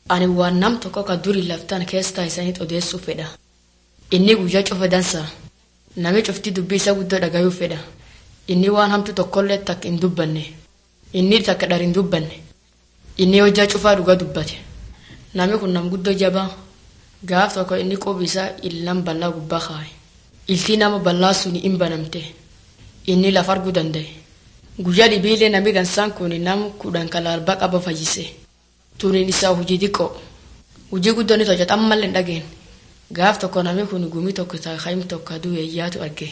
ani waan nam tokko ka durii laftaan keessaa isaaniit odeessuu fedha inni guyyaa cufa dansaa nami cufti dubbii isa guddoo dhagayuu fedha inni waan hamtu tokkollee takka hin dubbanne inni takka dhar hin dubbanne inni hojjaa cufaa dhugaa dubbate nami kun nam guddoo jabaa gaaf tokko inni qubi isaa illan bal'aa gubbaa kaa'e iltii nama bal'aa suni hin banamte inni lafa arguu danda'e guyyaa dhibiilee nami dansaan kun nam kudhan kalaalbaa qaba fayyise tuniin isaa hojii xiqqoo hojii guddoon isa hojjetan malee hin dhageen gaaf tokko nami kun gumii tokko kaayim tokko du'e iyyaatu arge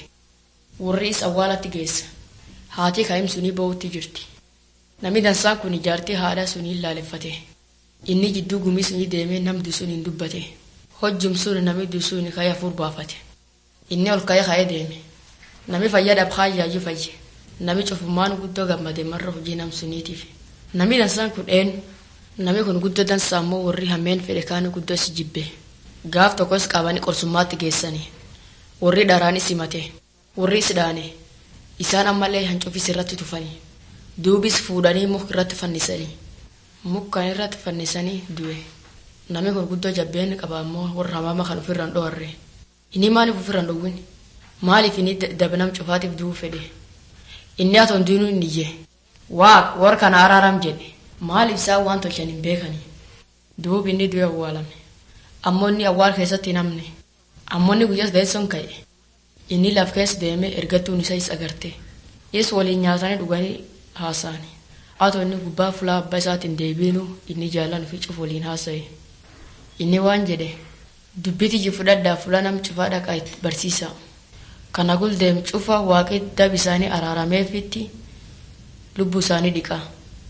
warri isa awwaalatti geessa haati kaayim sunii ba'uutti jirti nami dansaan kun ijaartii haadha sunii ilaaleffate inni jidduu gumii sunii deemee namdi sun hin dubbate hojjum sun nami dusuun ka'ee afur baafate inni ol ka'ee ka'ee deeme nami fayyadaaf haayyaayyuu fayye nami cufummaan guddoo gammade marra hojii nam suniitiif nami dansaan kun eenyu nami kun guddoo dansaa immoo warri hammeen fedhe kaanii guddoo si jibbe gaaf tokkos qabanii qorsummaatti geessanii warri dharaanis himate warri sidhaane isaan ammallee hancufis irratti tufanii duubis fuudhanii muk irratti fannisanii mukkan irratti fannisanii du'e nami kun guddoo jabbeen qaba ammoo warra hamaama kan ofirraan dhoorre inni maaliif ofirraan dhowwin maaliif inni dabnam cufaatiif du'uu fedhe inni atoon duunuu hin iyye waaq warra kana araaram jedhe maaliif isaan waan tolchan hin beekanii duub inni du'e awwaalame ammoo inni awwaal keessatti hin hamne ammoo inni guyyaas gaessoon ka'e inni laf keessa deemee ergattuun isa is agarte is waliin nyaatanii dhuganii haasa'ani atoo inni gubbaa fulaa abbaa isaatiin deebiinu inni jaalan fi cuf waliin haasa'e inni waan jedhe dubbiti ji fudhadhaa fula nam cufaa dhaqaa itti barsiisa kana guldeem cufa waaqi dab isaanii araarameefitti lubbuu isaanii dhiqa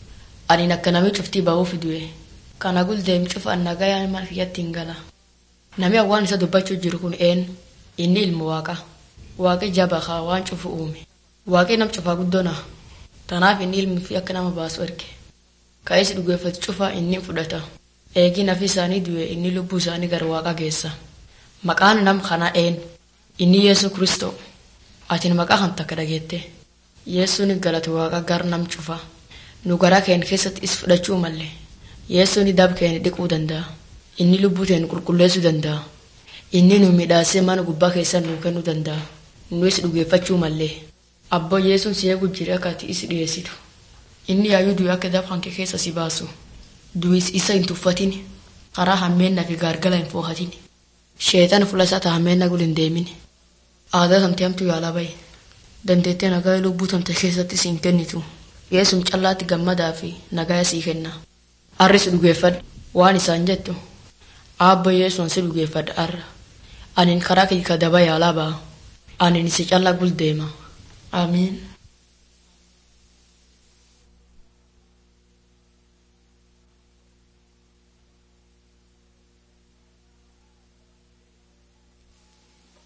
ani akka namni cuftii ba'uuf du'e kana guldeem cufa annagayaan mana kiyyatti hin gala nami awwaan isa dubbachuu jiru kun een inni ilmu waaqa waaqi jaba haa waan cufu uume waaqi nam cufaa guddoona tanaaf inni ilmi fi akka nama baasu erge ka'ees dhugeeffatu cufa inni fudhata eegi nafi isaanii du'e inni lubbuu isaanii gara waaqa geessa maqaan nam kana een inni yesu kristo atin maqaa kan takka dhageette yesuun galate waaqa gar nam cufa nu garaa keen keessatti is fudhachuu malle yesuun dab keen dhiquu danda'a inni lubbuu teen qulqulleessuu danda'a inni nu midhaasee mana gubbaa keessa nuu kennuu danda'a nu is dhugeeffachuu mallee abboo yesuun si eegu jire akka ati is dhiyeessitu inni yaayyuu du'e akka dab hanke keessa si baasu du'is isa hin tuffatin karaa hammeenna fi gaargala hin foohatin sheetan fuula isaa ta hammeenna gul hin deemin aadaa tamte hamtu yaalaa bahe dandeettee nagaa lubbuu tamte keessatti si hin kennitu yeesum callaatti gammadaa fi nagaa sii kenna arris dhugeeffadhu waan isaan jettu aabbo yeesuun si dhugeeffadha arra anin karaa kee daba yaalaa ba'a anin si callaa gul deema amiin